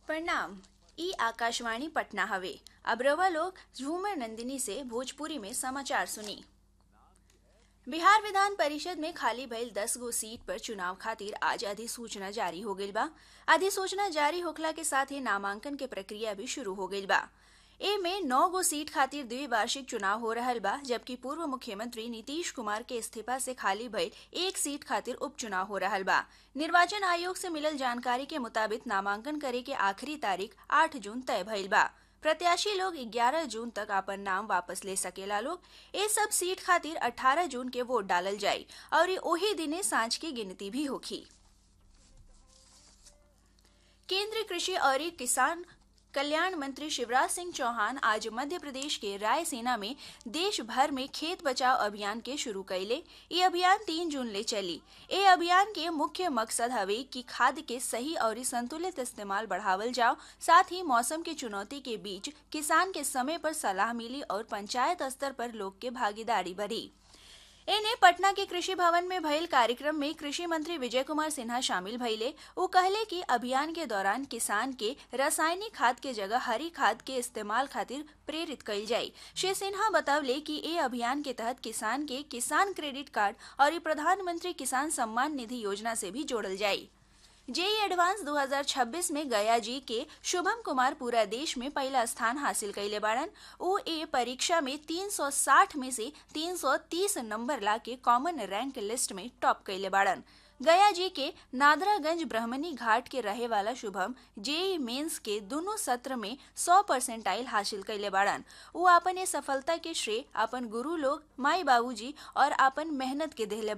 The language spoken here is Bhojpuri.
प्रणाम ई आकाशवाणी पटना हवे अब रवा लोग झूमर नंदिनी से भोजपुरी में समाचार सुनी बिहार विधान परिषद में खाली भइल दस गो सीट पर चुनाव खातिर आज अधिसूचना जारी हो गइल बा अधिसूचना जारी होखला के साथ ही नामांकन के प्रक्रिया भी शुरू हो गइल बा ए में नौ गो सीट खातिर द्विवार्षिक चुनाव हो रहल बा जबकि पूर्व मुख्यमंत्री नीतीश कुमार के इस्तीफा से खाली भइल एक सीट खातिर उपचुनाव हो रहल बा निर्वाचन आयोग से मिलल जानकारी के मुताबिक नामांकन करे के आखिरी तारीख 8 जून तय भइल बा प्रत्याशी लोग 11 जून तक अपन नाम वापस ले सकेला लोग ए सब सीट खातिर 18 जून के वोट डालल जाई और ओही दिने सांझ की गिनती भी होखी केंद्रीय कृषि और किसान कल्याण मंत्री शिवराज सिंह चौहान आज मध्य प्रदेश के रायसेना में देश भर में खेत बचाव अभियान के शुरू कैले ये अभियान तीन जून ले चली ए अभियान के मुख्य मकसद हवे कि खाद के सही और संतुलित इस्तेमाल बढ़ावल जाओ साथ ही मौसम के चुनौती के बीच किसान के समय पर सलाह मिली और पंचायत स्तर पर लोग के भागीदारी बढ़ी एने पटना के कृषि भवन में भइल कार्यक्रम में कृषि मंत्री विजय कुमार सिन्हा शामिल भइले वो कहले कि अभियान के दौरान किसान के रासायनिक खाद के जगह हरी खाद के इस्तेमाल खातिर प्रेरित कइल जाई श्री सिन्हा बतवले कि ए अभियान के तहत किसान के किसान क्रेडिट कार्ड और प्रधानमंत्री किसान सम्मान निधि योजना से भी जोड़ल जाई जेई एडवांस 2026 में गया जी के शुभम कुमार पूरा देश में पहला स्थान हासिल कैले बाड़न ओ ए परीक्षा में 360 में से 330 नंबर ला के कॉमन रैंक लिस्ट में टॉप कैले बाड़न गया जी के नादरागंज ब्रह्मणी घाट के रहे वाला शुभम जेई मेंस के दोनों सत्र में 100 परसेंटाइल हासिल कैले बाड़न वो अपन ये सफलता के श्रेय अपन गुरु लोग माई बाबूजी और अपन मेहनत के देहले